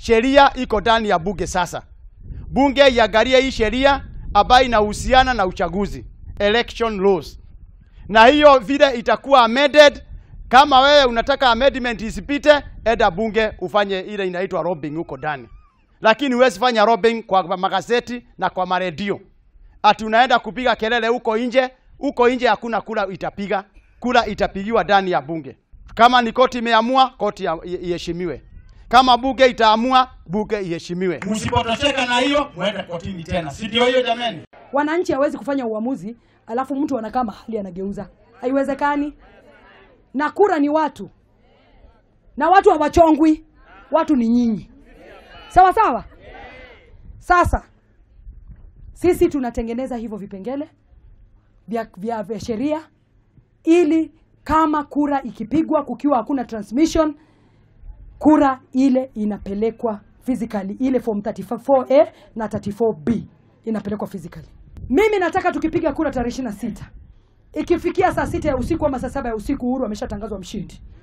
sheria iko ndani ya bunge sasa. Bunge iangalie hii sheria ambayo inahusiana na uchaguzi, election laws, na hiyo vile itakuwa amended. Kama wewe unataka amendment isipite, enda bunge ufanye ile inaitwa lobbying huko ndani, lakini huwezi fanya lobbying kwa magazeti na kwa maredio, ati unaenda kupiga kelele huko nje. Huko nje hakuna kura itapiga, kura itapigiwa ndani ya bunge. Kama ni koti imeamua, koti ya- i- iheshimiwe. Kama bunge itaamua, bunge iheshimiwe. Msipotosheka na hiyo, muende kotini tena, si ndio hiyo jameni? Wananchi hawezi kufanya uamuzi alafu mtu anakaa mahali anageuza, haiwezekani. Na kura ni watu, na watu hawachongwi, watu ni nyinyi, sawa sawa. Sasa sisi tunatengeneza hivyo vipengele vya, vya, vya sheria ili kama kura ikipigwa kukiwa hakuna transmission, kura ile inapelekwa physically, ile form 34A na 34B inapelekwa physically. Mimi nataka tukipiga kura tarehe 26 ikifikia saa sita ya usiku ama saa saba ya usiku, Uhuru ameshatangazwa mshindi,